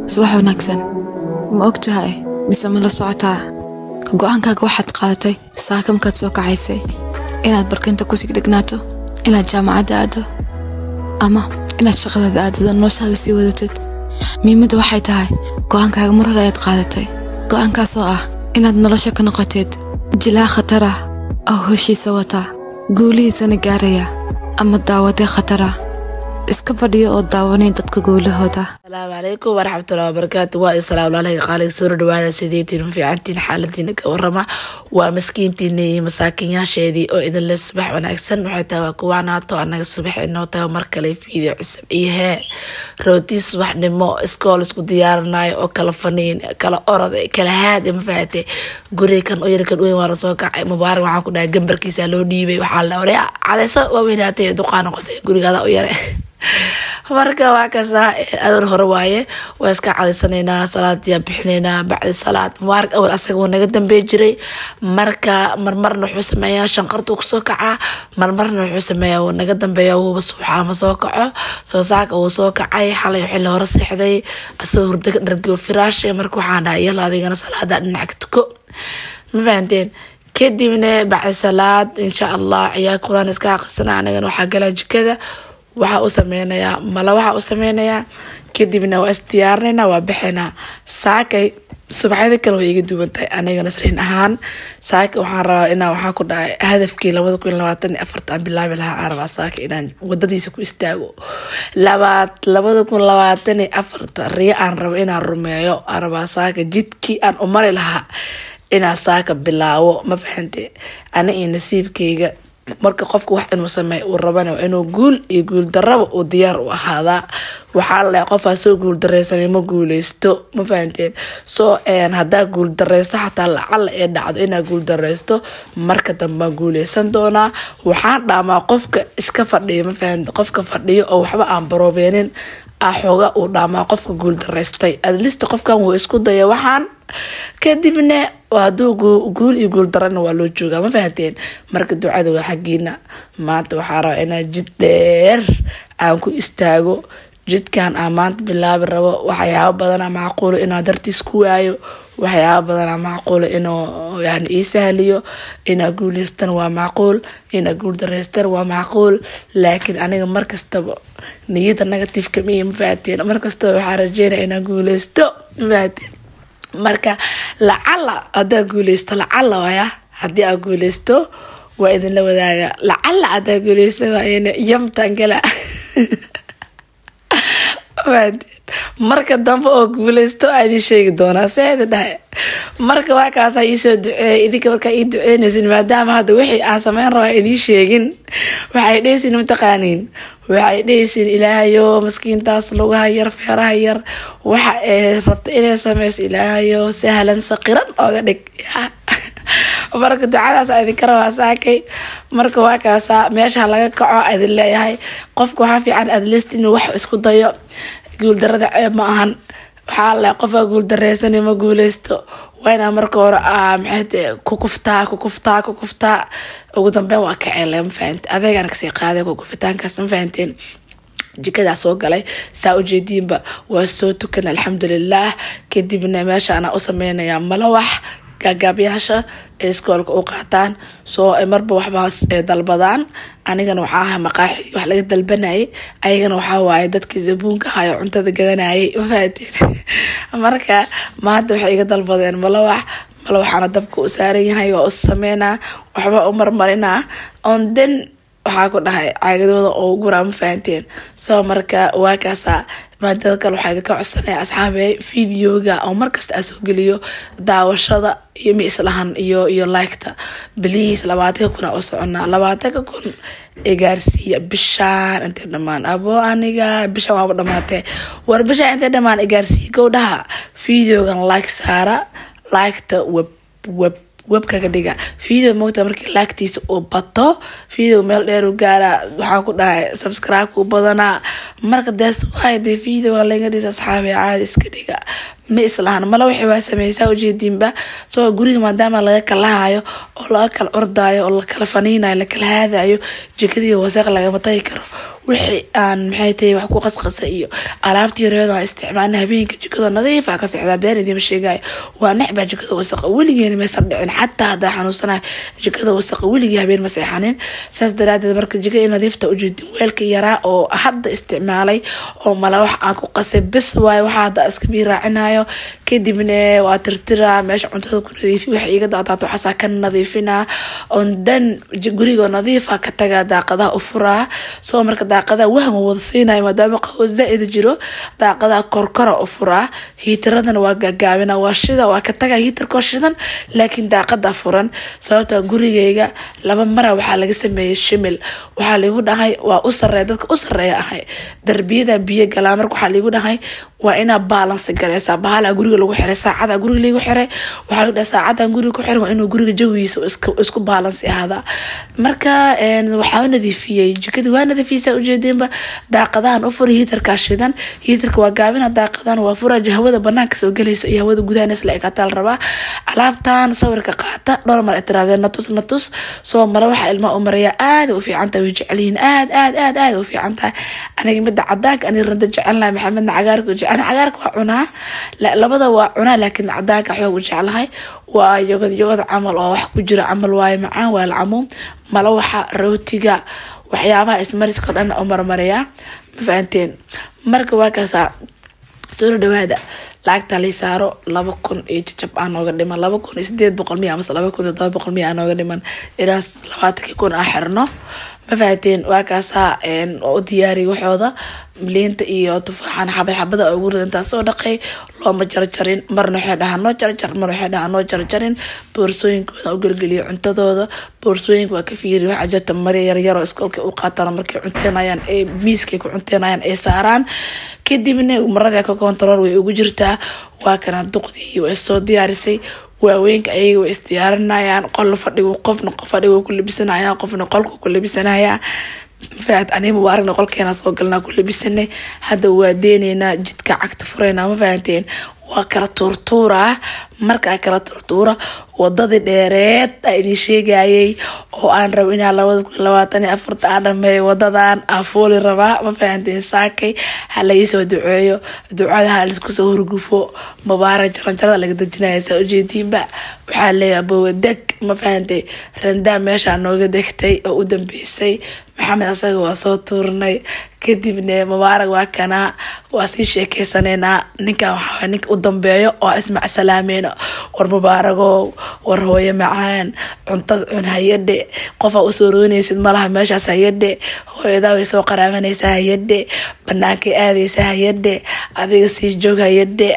subax wanaagsan ma og tahay mise ma la socotaa go-aankaaga waxaad qaadatay saaka markaad soo kacaysay inaad barkinta kusii dhegnaato inaad jaamacadda aado ama inaad shaqadaada aadado noloshaada sii wadatid muhiimadda waxay tahay go-aankaaga mar hore ayaad qaadatay go-aankaasoo ah inaad nolosha ka noqotid jilaa khatar ah oo heshiisa wata guulihiisana gaaraya ama daawadee khatar ah iska fadhiyo oo daawanayn dadka guulahooda asalaamu calaykum waraxmatullahi wabarakaatu waa islaam walaalahayga qaaliga soo dhawaada sideetiin ma fiicantiin xaaladiina ka warama waa maskiintiina iyo masaakinyaasheedii oo idinle subax wanaagsan waxay tahay waa kuwaanaato anaga subax inoo tahay mar kale fiideo cusub iyo hee rootii subaxnimo iskool isku diyaarinayo oo kala faniin kala orod kala haad ma fahatay guriga kan u yar kan weyn waa lasoo kacay mubaarak waxaan ku dhahay gambarkiisa loo dhiibay waxaa la oray cadeyso waa weynaatay duqaa noqotay gurigaada u yare marka waa kasta adoon hore waaye waa iska cadaysanaynaa salaadiyaa bixinaynaa bacdi salaad mubaarak awal asaga wuu naga dambey jiray marka marmarna wuxuu sameeyaa shanqartuu kusoo kacaa marmarna wuxuu sameeyaa wuu naga dambeeya wuuba suuxaa ma soo kaco soo saaka wuu soo kacay xalay xilli hore seexday asagoo hurdaga dhargiyo firaashe marka waxaan dhahay yala adigana salaada dhinaca tuko ma fahanteen kadibna bacdi salaad insha allah ciyaa quraan iska aqrisana anagana waxaa galaa jikada waxaa u sameynayaa mala waxaa u sameynayaa kadibna waa isdiyaarinayna waa bixinaa saakay subaxyada kale way iga duwan tahay anigana sariin ahaan saaka waxaan rabaa inaa waxaa ku dhahay hadafkii labada kun labaatan iyo afarta aan bilaabi lahaa aan rabaa saaka inaan wadadiisa ku istaago labaad labada kun labaatan iyo afarta riyo aan rabo inaan rumeeyo aan rabaa saaka jidkii aan u mari lahaa inaan saaka bilaabo ma fahante ana iyo nasiibkayga marka qofka wax inuu sameey uu rabana waa inuu guul iyo guul daraba uu diyaar u ahaadaa waxaa la qofaa soo guul dareysanay ma guuleysto ma fahanteen soo hadaa guul dareysto xataa lacala ee dhacdo inaa guul dareysto marka dambaan guuleysan doonaa waxaan dhaamaa qofka iska fadhiya ma fahante qofka fadhiyo oo waxba aan baroobenin axooga uu dhaamaa qofka guul dareystay adlista qofkan wuu isku daya waxaan kadibna haduu guul iyo guul darana waa loo joogaa ma fahanteen marka ducada waa xaggiina maanta waxaa rabaa inaa jid dheer aan ku istaago jidkan aan maanta bilaabi rabo waxyaabo badana macquulo inaa dartiis ku waayo waxyaaba badana macquulo inuu yani ii sahliyo inaa guuleystan waa macquul inaa guul dareystan waa macquul laakiin aniga markastaba niyada negativeka miya ma fahateen markastaba waxaa rajeynaya inaa guuleysto ma fahateen marka lacala hadaa guuleysto lacala waaya hadii aa guuleysto waa idinla wadaaga lacala hadaa guuleysto waayana yamtan gala marka dambe oo guuleysto aa idin sheegi doonaa seeda dhahay marka waa kaasa iisoo duceeyay idinka markaa ii duceynaysin maadaama hadda wixii aan sameyn raba idiin sheegin waxay dhehaysin mataqaaniin waxay dhehaysin ilaahayo maskiintaas lugaha yar feeraha yar waxa ee rabta inay sameyso ilaahayo sahlan saqiran ooga dhig marka ducadaas idinka rabaa saakay marka waa kaasa meesha laga kaco idin leeyahay qofka waxaa fiican adlist inuu wax isku dayo guuldarada ceeb ma ahan waxaa le qofka guuldareysan ma guuleysto waa inaa marka hore maxay kukuftaa kukuftaa kukuftaa ugu dambeyn waa kaceele ma fahante adeegana kasii qaaday kukufitaankaas ma fahanteen jikadaa soo galay saa ujeediinba waa soo tukan alxamdulilaah kadibna meeshaana u sameynayaa malawax gaagaabyaasha ee iskoolka u qaataan soo marba waxbaas dalbadaan anigana waxaa aha maqaaxidii wax laga dalbanayay ayagana waxaa waaye dadkii zabuunka ahayo cuntada gadanayay mafahateen marka maanta waxay iga dalbadeen malawax malawaxaana dabka u saaran yahay waa u sameynaa waxba u marmarinaa on den waxaa ku dhahay caagadooda oo guraa ma fahanteen soo marka waa kaasa maadada kale waxaa idinka codsanaya asxaabe videoga oo markasta aa soo geliyo daawashada iyo miislahan iyo iyo liketa bliis labaatanka kun aa u soconaa labaatanka kun igaarsiiya bishaan intay dhamaan abo aniga bishaan waaba dhamaatee war bishaan intay dhamaan igaarsiiya gowdhaha videogan like saara liketa web web webkaga dhiga video moogta markii laagtiisa uu bato video meel dheer u gaara waxaa ku dhahay subscribe u badanaa marka dees waay dee videoga laga dhisa asxaabi caadi iska dhiga ma islahan mala wixii waa sameysaa ujeediinba soo guriga maadaama laga kalahayo oo laga kala ordaayo oo lakala faniinayo lakala haadayo jikadii waseeq lagama tagi karo wixii aan maxay tahay wax ku qasqasa iyo alaabtii yareedo aan isticmaalna habeenka jikada nadiifa ka sexdaa been idiima sheegayo waa necbaa jikada wasaqa weligeena maysan dhicin xataa haddaa xanuunsanayo jikada wasaqa weligii habeen ma seexanin saas daraadeed marka jikada nadiifta ujeedin weelka yaraa oo hadda isticmaalay oo mala wax aan ku qasay bis waayo waxaa hadda iska bii raacinayo kadibna waa tirtiraa meesha cuntada ku nadiifi waxa iga daadaat waxaasaa ka nadiifinaa on dan guriga nadiifa ka tagaa daaqadaha u furaa soo marka daaqadaha wahma wada siinayo maadaama qawo zaa-id jiro daaqadaha korkora u furaa hiitaradana waa gaagaabina waa shida waa ka tagaa hiitarkoo shidan laakiin daaqada furan sababta gurigeyga laba mara waxaa laga sameeyey shimil waxaa ligu dhahay waa u sareeya dadka u sareeya ahay darbiyada biyo galaa marka waxaa ligu dhahay waa inaa baalansi gareysaa bahala guriga lagu xiray saacada guriga lagu xiray waxaa lagu dhahay saacadan guriga ku xiran waa inuu guriga jawigiisa isku baalansi ahaadaa marka waxaa nadiifiyey jikadii waa nadiifiyeysaa ujeedeenba daaqadahan u fura hiitarkaa shidan hiitarka waa gaabina daaqadan waa fura hawada banaanka soo gelayso iyo hawada gudahan isla ekataa la rabaa alaabtan sawirka qaata dhowr mar ay tiraadeen natus natus soo mara waxaa ilmaha u maraya aada u fiican tahay way jecelyihiin aad aad aad aad u fiican tahay aniga midda cadaanka ani randa jecelnahay maxamedna cagaarka jecel cagaarka waa cunaa labada waa cunaa laakiin cadaanka xoog u jeclahay waa yogad yogad camal oo wax ku jira camal waaye macaan waa lacamuum mala waxa rootiga waxyaabaha ismariskao dhan u marmarayaa ma fahanteen marka waa kaasaa soo dhawaada lacagta lay saaro laba kun iyo jajab aa nooga dhiman laba kun iyo sideed boqol miya amase laba kun iyo todoba boqol miya aa nooga dhiman ilaas labaatankii kun aa xirno ma fahateen waa kaasaa oo u diyaariya waxooda liinta iyo tufaaxan xabad xabada ugu ridan taasoo dhaqay looma jarjarin marna waxay dhahaa noo jarjar marna waxay dhahaa noo jarjarin boorsooyinkooda u gelgeliya cuntadooda boorsooyinka waa ka fiiri waxaa jirta mari yaryaroo iskoolka u qaataan markay cunteenayaan ee miiskay ku cunteenayaan ay saaraan kadibna marada ka kontarool way ugu jirtaa waa kana duqdii way soo diyaarisay waaweynka ayaga way isdiyaarinayaan qol fadhigu qofna fadhigu ku labisanayaan qofna qolku ku labisanaya faad aniga mubaaragna qolkeena soo galnaa ku labisanay hadda waa deeneynaa jidka cagta furaynaa ma fahanteen waa kala tuurtuuraa markaa kala tuurtuura wadadii dheereed a idin sheegayay oo aan rabo inaa labada kun labaatan iyo afarta aa dhameeyo wadadan aa fooli rabaa ma fahanteen saakay ha laiisoo duceeyo ducada ha laiskusoo hurgufo mubaarag jaranjarada laga dejinaya saa ujeediinba waxaa leeyahay bowadeg ma fahantay randaa meeshaa nooga degtay oo u dambeysay maxamed asaga waa soo tuurnay kadibna mubaarag waa kanaa waa sii sheekeysaneynaa ninkan waxaa ninka u dambeeyo oo ismac salaameyno war mubaaragow war hooyo macaan cuntada cun hayadhe qofaa usoo rooneysid malaha meeshaas hayadhe hooyadaa way soo qaraabanaysaa hayadhe banaankay aadaysa hayadhe adiga sii joog hayadhe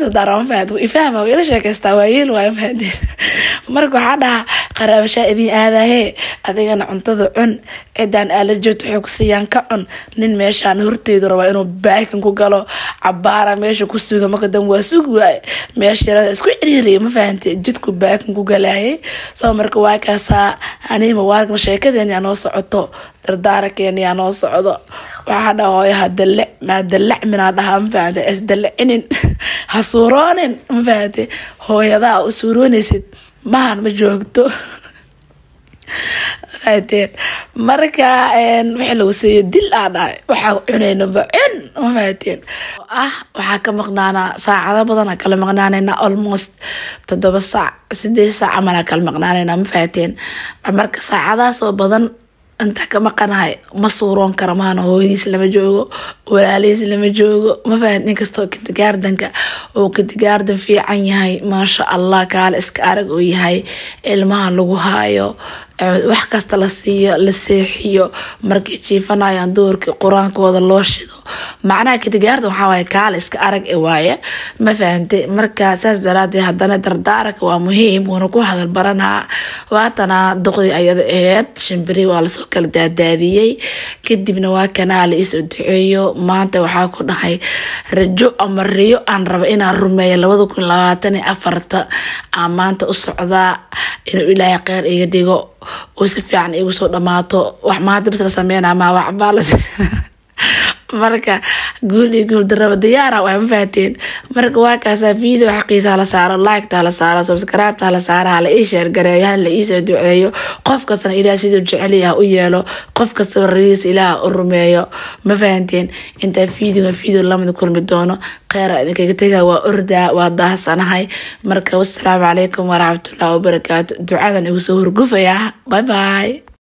ifahma ila sheekeystaa waa yeel waay mahadeen marka waxaa dhahaa qaraabashaa idin aadahe adigana cuntada cun cidaan aala joogto waxay ku siiyaan ka cun nin meeshaan horteedu rabaa inuu baakin ku galo cabaara meesha ku suga marka dan waa sug waay meesha yarada isku ciriiriya ma fahante jidku baakin ku galaayay soo marka waa kaasaa anii mubaaragna sheekadeeni aa noo socoto dardaarakeeni aa noo socdo waxaa dhaha hooyo hadale maadalacminaa dhahaa ma fahante isdalacinin ha suuroonin ma fahante hooyadaa u suuroonaysid mahan ma joogto fahateen marka wixii lagu siiyo dil aa dhahay waxaa cunaynaba cun ma fahateen ah waxaa ka maqnaanaa saacado badan aa kala maqnaanayna almost toddoba saac sideed saac camal aa kala maqnaanayna ma fahateen marka saacadaas oo badan intaa ka maqanahay ma suuroon kara maana hooyadiis lama joogo walaalihiis lama joogo ma fahat inkastoo kintigaardanka uu kintigaardan fiican yahay maasha allah kaale iska arag uu yahay ilmaha lagu haayo wax kasta la siiyo la seexiyo markay jiifanayaan duurkii qur-aankooda loo shido macnaha kintigaardan waxaa waaye kaale iska arag e waaye ma fahante marka saas daraadeed haddana dardaaranka waa muhiim wuuna ku hadal baranaa waatana duqdii ayada aheyd shimbiri waa lasoo kala daadaadiyey kadibna waa kanaa la isoo duceeyo maanta waxaa ku dhahay rajo ama riyo aan raba inaan rumeeyo labada kun labaatan iyo afarta aan maanta u socdaa inuu ilaahay kheyr iga dhigo uu si fiican igu soo dhamaato wax maanta bis la sameynaa maa waxbaa la marka guul iyo guul daraba diyaara waa ma fahateen marka waa kaasaa video xaqiisa hala saaro liketa hala saaro subscribeta hala saaro hala ii sheergareeyo hala iisoo duceeyo qof kastana ilaah siduu jecelyaha u yeelo qof kastaba rariisa ilaah u rumeeyo ma fahanteen intaa videoga video lamada kulmi doono kheyra idinkaga tegaa waa ordaa waa daahsanahay marka wasalaamu calaykum waraxmatullahi wabarakaatu ducadan igu soo horgufayaa bye bye